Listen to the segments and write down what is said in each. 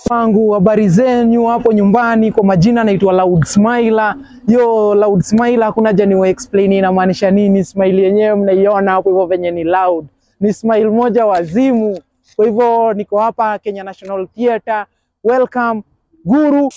wangu habari zenyu hapo nyumbani. Kwa majina naitwa Loud Smiler. Yo, Loud Smiler, hakuna haja niwa explain inamaanisha nini. Smile yenyewe mnaiona hapo hivyo venye ni loud, ni smile moja wazimu. Kwa hivyo niko hapa Kenya National Theatre. Welcome Guru.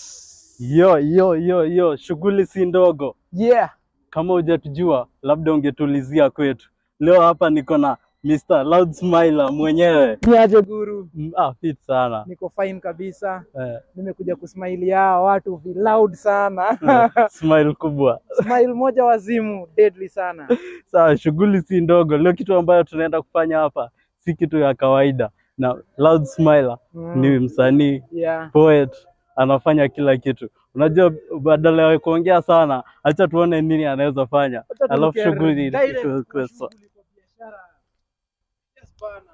Yo, yo, yo, yo, shughuli si ndogo. Yeah. Kama hujatujua labda ungetulizia kwetu. Leo hapa niko na Mr. Loud Smiler mwenyewe. Niaje Guru? Mm, Ah, fit sana. Niko fine kabisa. Eh, Nimekuja kusmile hawa watu vi loud sana. eh, smile kubwa. Smile moja wazimu, deadly sana. Sawa, shughuli si ndogo. Leo kitu ambayo tunaenda kufanya hapa si kitu ya kawaida. Na Loud Smiler Mm. ni msanii, Yeah. poet, anafanya kila kitu. Unajua, badala ya kuongea sana, acha tuone nini anaweza fanya, Wacha alafu turuke shughuli direct ikuwe- kwa ikuwe sawa. shughuli kwa biashara. Yes, bana.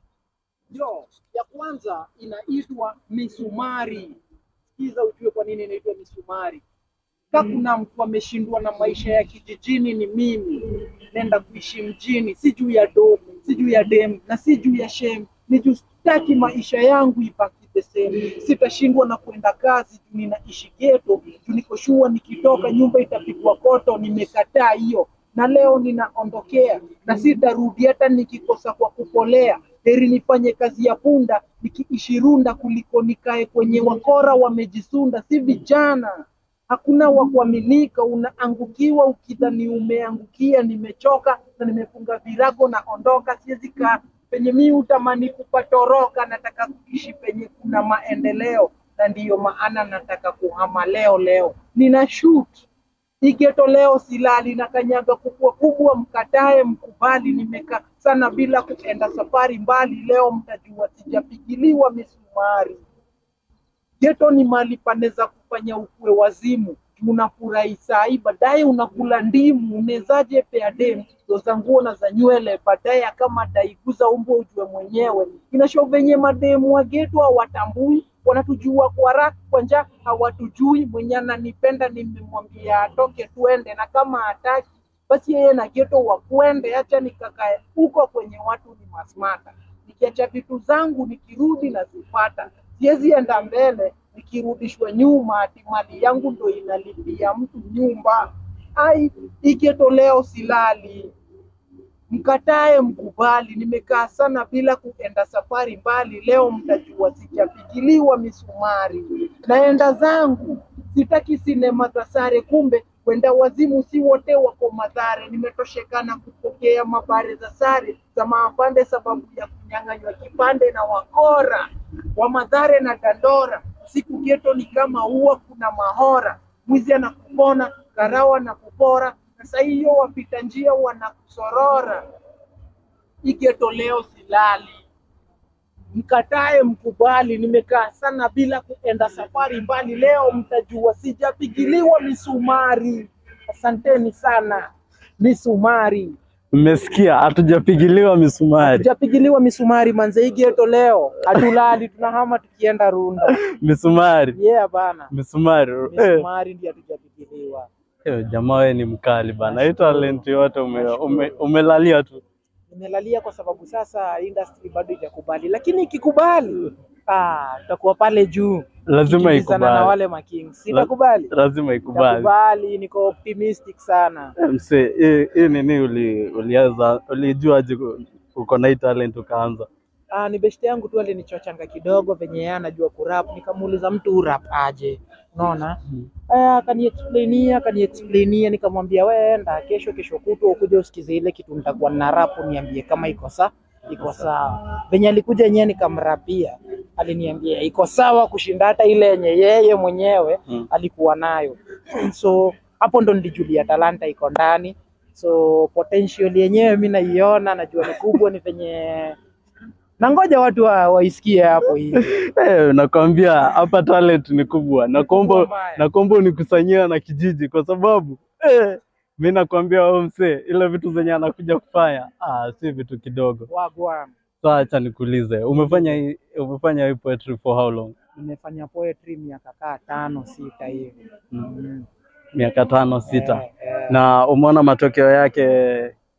Yo, ya kwanza inaitwa misumari. Sikiza ujue kwa nini inaitwa misumari. Ka kuna mtu ameshindwa na maisha ya kijijini, ni mimi. Nenda kuishi mjini, si juu ya do, si juu ya dem na si juu ya shem, ni juu sitaki maisha yangu ibaki the same. Sitashindwa na kwenda kazi juu ninaishi geto, juu niko shua, nikitoka nyumba itapigwa koto. Nimekataa hiyo na leo ninaondokea na sitarudi hata nikikosa kwa kupolea. Heri nifanye kazi ya punda nikiishi runda kuliko nikae kwenye wakora wamejisunda. Si vijana hakuna wa kuaminika, unaangukiwa ukidhani umeangukia. Nimechoka na nimefunga virago, naondoka, siwezi kaa penye mi utamani kupatoroka. Nataka kuishi penye kuna maendeleo, na ndiyo maana nataka kuhama leo leo. Nina shoot Igeto leo silali na kanyaga kubwa kubwa, mkatae mkubali. Nimekaa sana bila kuenda safari mbali, leo mtajua sijapigiliwa misumari. Geto ni mali paneza kufanya ukue wazimu, unafurahi sahi, baadaye unakula ndimu. Unezaje pea dem ndo za nguo na za nywele, baadaye kama daiguza umbo ujue mwenyewe. Inasho venye mademu wa geto hawatambui, wanatujua kwa raha, kwa njaa hawatujui. Mwenye ananipenda nimemwambia atoke tuende, na kama hataki basi yeye na geto wakwende, acha nikakae huko kwenye watu ni masmata. Nikiacha vitu zangu nikirudi nazipata, siwezi enda mbele nikirudishwa nyuma, ati mali yangu ndo inalipia mtu nyumba. Ai, igeto leo silali, mkatae mkubali. Nimekaa sana bila kuenda safari mbali, leo mtajua sijapigiliwa misumari. Naenda zangu, sitaki sinema za sare, kumbe kwenda wazimu si wote wako madhare. Nimetoshekana kupokea mabare za sare za maafande, sababu ya kunyang'anywa kipande na wakora wa madhare na dandora. Siku geto ni kama ua, kuna mahora, mwizi anakupona, karawa na kupora, na saa hiyo wapita njia wanakusorora. Igeto leo silali, mkatae mkubali. Nimekaa sana bila kuenda safari mbali, leo mtajua sijapigiliwa misumari. Asanteni sana. Misumari Mmesikia, hatujapigiliwa misumari. sijapigiliwa misumari manze. Hii geto leo hatulali, tunahama tukienda Runda. Misumari, Yeah bana, misumari. Eh, misumari ndio hatujapigiliwa. eh, jamaa wewe ni mkali bana. Hii talent yote ume, ume, umelalia tu. Nimelalia kwa sababu sasa industry bado haijakubali, lakini ikikubali ah, tutakuwa pale juu Lazima Tukikimbizana na ikubali. wale makings. Sitakubali, Lazima ikubali. Nitakubali, niko optimistic sana. Eh, Msee, hii hii nini uli ulianza ulijuaje ku- uko na hii talent ukaanza? Ah, ni beshte yangu tu alinichochanga kidogo venye yeye anajua kurap, nikamuuliza mtu urap aje, unaona aya, akaniexplainia akaniexplainia, nikamwambia wewe enda kesho kesho kutwa ukuje usikize ile kitu nitakuwa na rap, niambie kama iko sawa iko sawa. Venye alikuja yenyewe nikamrapia, aliniambia iko sawa kushinda hata ile yenye yeye mwenyewe Mm. alikuwa nayo. So hapo ndo nilijulia talanta iko ndani, so potential yenyewe mi naiona, najua ni kubwa, ni venye na ngoja watu wa, waisikie hapo hivi. Eh, nakwambia hapa talent ni kubwa. Nakuomba Kubwa mbaya. nakuomba unikusanyia na kijiji kwa sababu eh, mi nakwambia wewe msee, ile vitu zenye anakuja kufanya ah, si vitu kidogo. Wagwan, Sasa acha nikuulize, umefanya hii umefanya hii poetry for how long? nimefanya poetry miaka kaa tano sita hivi. Mm. Miaka tano sita. Eh, eh. Na umeona matokeo yake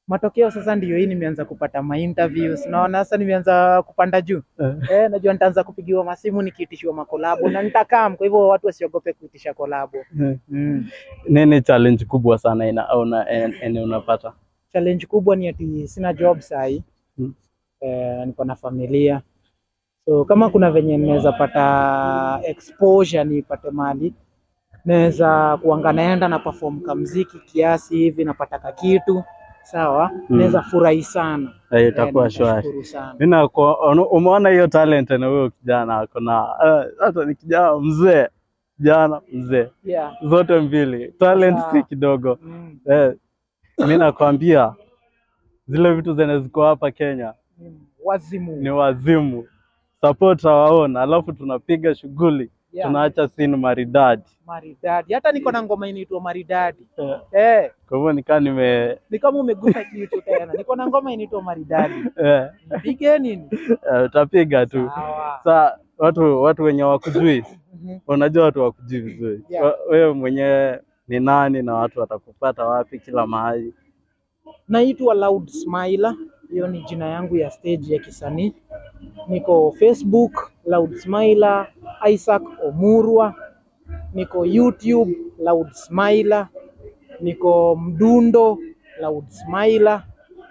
matokeo sasa ndio hii nimeanza kupata ma interviews naona sasa nimeanza kupanda juu Eh. eh, najua nitaanza kupigiwa masimu nikiitishiwa makolabo na nitakam kwa hivyo watu wasiogope kuitisha kolabo Eh. mm. Nini challenge kubwa sana ina una, en- ene unapata? challenge kubwa ni ati sina job sahi Mm. eh, niko na familia so kama kuna venye naweza pata exposure nipate mali naweza kuanga naenda na perform kamziki kiasi hivi napata kakitu sawa Mm. naweza furahi sana Eh, itakuwa Eh, shwari. nitashukuru sana Mimi nako umeona hiyo talent na huyo kijana ako na eh, hata ni kijana mzee, kijana mzee, yeah. zote mbili talent Sawa. si kidogo. mm. Eh, mimi nakwambia zile vitu zenye ziko hapa Kenya Mm. wazimu ni wazimu. Support our own, alafu tunapiga shughuli yeah. tunaacha scene maridadi. maridadi hata niko na ngoma inaitwa maridadi Eh, eh, Kwa hivyo nikaa nime ni kama umegusa kitu tena niko na ngoma inaitwa maridadi eh, nipige nini eh, utapiga tu. sawa Sa watu watu wenye wakujui, Mhm. unajua watu wakujui vizuri. Yeah. Wa- Wewe mwenyewe ni nani na watu watakupata wapi kila mahali? Naitwa Loud Smiler, hiyo ni jina yangu ya stage ya kisanii. Niko Facebook Loud Smiler, Isaac Omurwa, niko YouTube Loud Smiler, niko Mdundo Loud Smiler,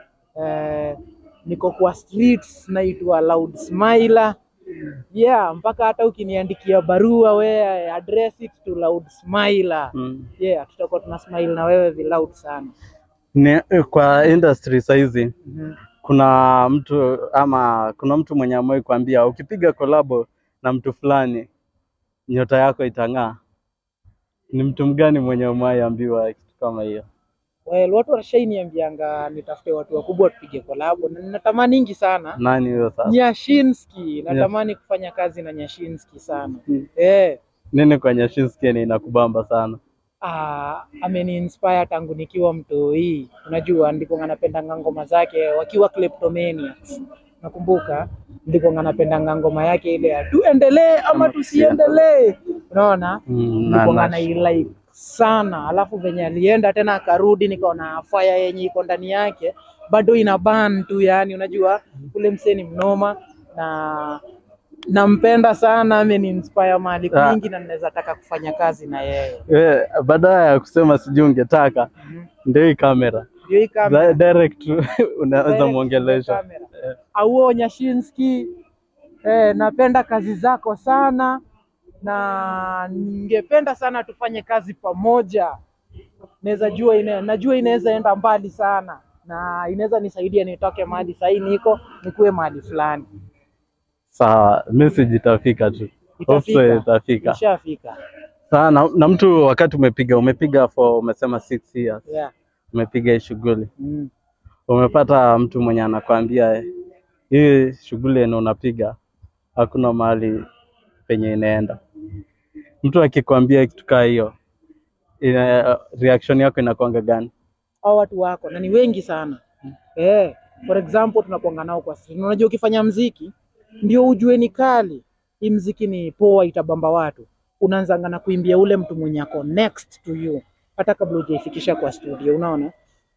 eh, niko kwa streets naitwa Loud Smiler. Yeah, mpaka hata ukiniandikia barua we address it to Loud Smiler. Mm. Yeah, tutakuwa tuna smile na wewe viloud sana. Ni, kwa industry saizi Mhm. kuna mtu ama kuna mtu mwenye amewahi kuambia ukipiga kolabo na mtu fulani nyota yako itang'aa. Ni mtu mgani mwenye umewahi ambiwa kitu kama hiyo? Well, watu washainiambianga nitafute watu wakubwa tupige kolabo na ninatamaningi sana. Nani huyo sasa? Nyashinski, natamani kufanya kazi na Nyashinski sana. Mm. Eh, Nini kwa Nyashinski ni inakubamba sana? ah, ameni inspire tangu nikiwa mtoi. Unajua ndiko napendanga ngoma zake wakiwa Kleptomaniacs. Nakumbuka ndiko napendanga ngoma yake ile ya tuendelee ama Ama tusiendelee. Unaona? Mm, Ndiko na- na like sana, alafu venye alienda tena akarudi, nikaona fire yenye iko ndani yake bado ina burn tu, yani unajua ule msee ni mnoma na nampenda sana, ameni inspire mahali Ah. kwingi na ninaweza taka kufanya kazi na yeye. Eh, badala ya kusema sijui ungetaka Mhm. ndio hii kamera Ndio hii kamera. Di- direct unaweza Direct mwongelesha. kamera. Auo Nyashinski, eh, napenda kazi zako sana na ningependa sana tufanye kazi pamoja. Naweza jua ina, najua inaweza enda mbali sana na inaweza nisaidia nitoke mahali sahii niko nikuwe mahali fulani. Sawa, message itafika tu. Hope so itafika. Ishafika. Sawa, na, na mtu wakati umepiga umepiga for umesema six years Yeah. umepiga hii shughuli Mm. umepata mtu mwenye anakwambia eh, hii shughuli yenye unapiga hakuna mahali penye inaenda. Mtu akikwambia kitu kaa hiyo, ina- reaction yako inakuanga gani? Hao watu wako na ni wengi sana. Eh, for example tunakuanga nao kwa street. Unajua ukifanya mziki ndio ujue ni kali. Hii mziki ni poa itabamba watu. Unaanzanga na kuimbia ule mtu mwenye ako next to you hata kabla hujaifikisha kwa studio, unaona?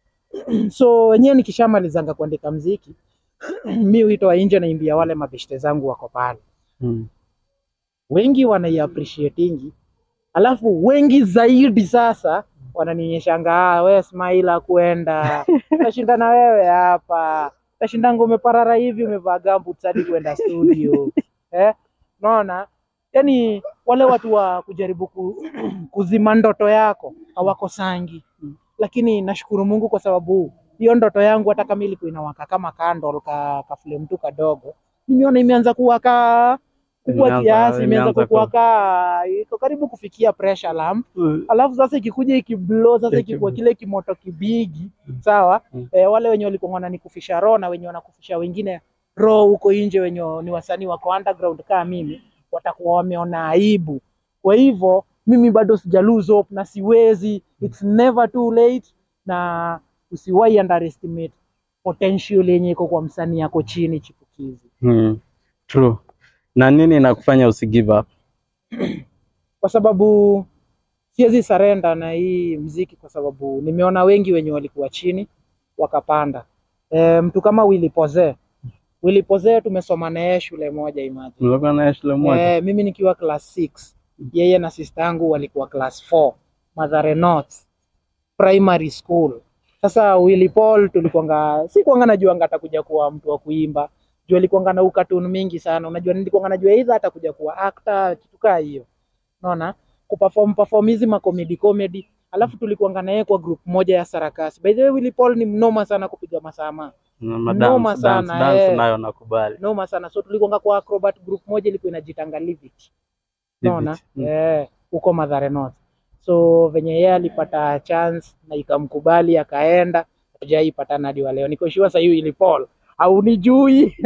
so wenyewe nikishamalizanga kuandika mziki mi huitoa nje naimbia wale mabeshte zangu wako pale. Mm. Wengi wanaiappreciatingi, alafu wengi zaidi sasa wananionyeshanga ah, we Smaila kwenda tashinda na wewe hapa, tashindanga umeparara hivi umevaa gamboots hadi kwenda studio eh? Unaona, yani wale watu wa kujaribu ku, kuzima ndoto yako hawakosangi, lakini nashukuru Mungu kwa sababu hiyo ndoto yangu hata kama ilikuwa inawaka kama candle ka, ka flame tu kadogo, nimeona imeanza kuwaka kubwa Imeanza- kiasi, imeanza imeanza ku- kuwaka iko karibu kufikia pressure lamp alafu sasa ikikuja ikiblow sasa Iki- ikikuwa kile kimoto kibigi sawa Mm. eh, wale wenye walikuwa wananikufisha roho na wenye wanakufisha wengine roho huko nje wenye ni wasanii wako underground kama mimi watakuwa wameona aibu kwa hivyo mimi bado sija lose hope na siwezi it's never too late na usiwahi underestimate potential yenye iko kwa msanii yako chini chipukizi Mm. True. Na nini inakufanya usi give up? kwa sababu siwezi sarenda na hii mziki kwa sababu nimeona wengi wenye walikuwa chini wakapanda. E, mtu kama Willy Poze. Willy Poze tumesoma na yeye shule moja imagine. Mlikuwa naye shule moja? Eh, mimi nikiwa class 6 yeye na sister yangu walikuwa class 4 Mathare North Primary School. Sasa Willy Paul tulikuanga si kuanga najuanga atakuja kuwa mtu wa kuimba. Juu alikuanga na ukatuni mingi sana. Unajua nilikuanga najua either atakuja kuwa actor kitu kaa hiyo. Unaona? Kuperform perform hizi ma comedy comedy. Alafu tulikuanga na yeye kwa group moja ya sarakasi. By the way Willy Paul ni mnoma sana kupiga masama. Na Noma madance, dance, sana, dance eh. nayo nakubali. Noma sana. So tulikuanga kwa acrobat group moja ilikuwa inajitanga Live It. Unaona? Live it. Mm. Eh, huko Mathare North. So venye yeye alipata chance na ikamkubali akaenda, hatujaipatana hadi wa leo. Niko sure sasa hiyo ili Paul haunijui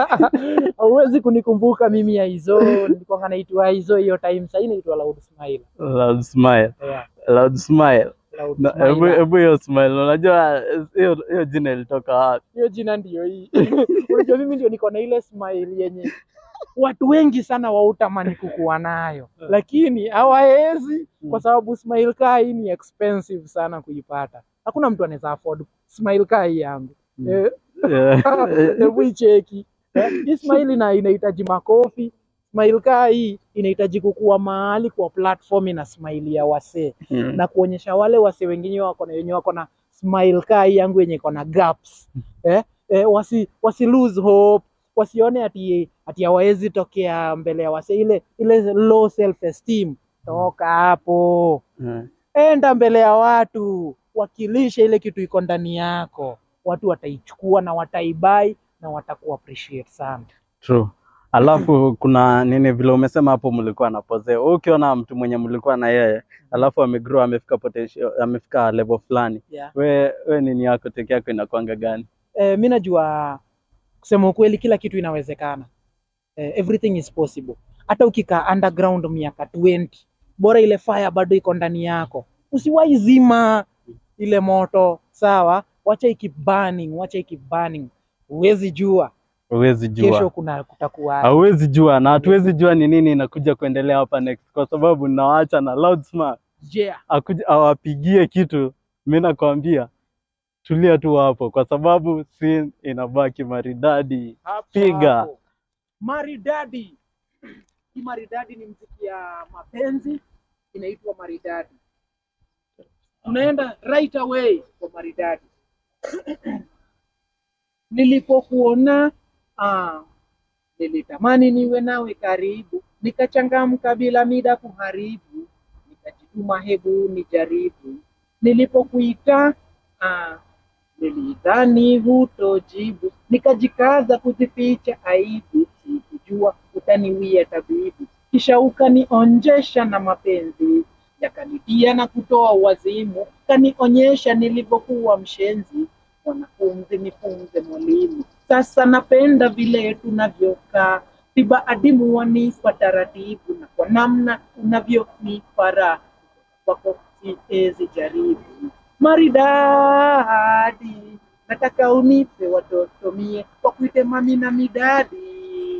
hauwezi kunikumbuka mimi ya hizo nilikuwa naitwa hizo hiyo time sasa naitwa Loud Smile Loud smile. yeah, Loud smile. Loud Na hebu Smile. hebu hiyo smile. Unajua hiyo hiyo jina ilitoka wapi? hiyo jina ndio hii unajua mimi ndio niko na ile smile yenye watu wengi sana wautamani kukuwa nayo lakini hawawezi kwa sababu smile kaa hii ni expensive sana kuipata hakuna mtu anaweza afford smile kaa hii yangu Mm. Eh, Yeah. hebu icheki Eh, hii smile ina inahitaji makofi smile kaa hii inahitaji kukuwa mahali kwa platform ina smile ya wasee Mm. na kuonyesha wale wase wengine wako na wenye wako na smile kaa hii yangu yenye iko na gaps eh, eh, wasi, wasi lose hope wasione ati ati hawawezi tokea mbele ya wase ile ile low self esteem toka hapo Mm. enda mbele ya watu wakilisha ile kitu iko ndani yako watu wataichukua na wataibai na wataku appreciate sana True. Alafu kuna nini vile umesema hapo mlikuwa na pose. Wewe Ukiona mtu mwenye mlikuwa na yeye, alafu amegrow amefika potential, amefika level fulani. yeah. We we nini yako teke yako inakwanga gani? eh, mi najua kusema ukweli kila kitu inawezekana eh, everything is possible hata ukikaa underground miaka 20 bora ile fire bado iko ndani yako usiwahi zima ile moto sawa wacha iki burning wacha iki burning huwezi jua Huwezi kesho jua. kuna kutakuwa Hauwezi jua na hatuwezi jua ni nini inakuja kuendelea hapa next kwa sababu nawaacha na loud smart yeah. akuja awapigie kitu. Mimi nakwambia tulia tu hapo kwa sababu scene inabaki maridadi. Hapo Piga. hapo. Maridadi. Hii maridadi ni mziki ya mapenzi inaitwa maridadi. Tunaenda right away kwa maridadi. Nilipokuona ah, nilitamani niwe nawe karibu, nikachangamka bila mida kuharibu, nikajituma hebu nijaribu. Nilipokuita ah, nilidhani hutojibu, nikajikaza kuzificha aibu, sikujua utaniwia tabibu, kisha ukanionjesha na mapenzi yakanitia na kutoa wazimu, kanionyesha nilivyokuwa mshenzi, mwanafunzi nifunze mwalimu. Sasa napenda vile tunavyokaa, tiba adimu wanipa taratibu, na kwa namna unavyonipa raha kwako siwezi jaribu maridadi, nataka unipe watoto mie wakuite mami na midadi,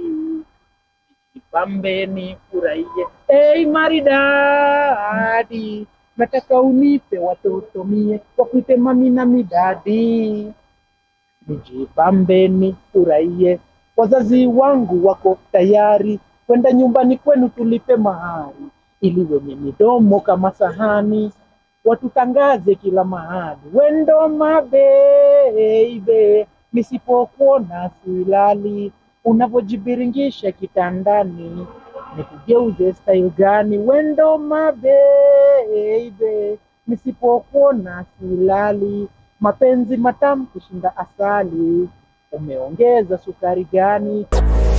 ipambe ni furahie. Hey, maridadi, nataka unipe watoto mie wakuite mami na midadi, nijipambe ni furahie. Wazazi wangu wako tayari kwenda nyumbani kwenu tulipe mahari, ili wenye midomo kama sahani watutangaze kila mahali. Wendo mabeibe, nisipokuona silali, unavyojibiringisha kitandani, nikugeuze style gani? Wendo mabeibe, nisipokuona silali, mapenzi matamu kushinda asali, umeongeza sukari gani?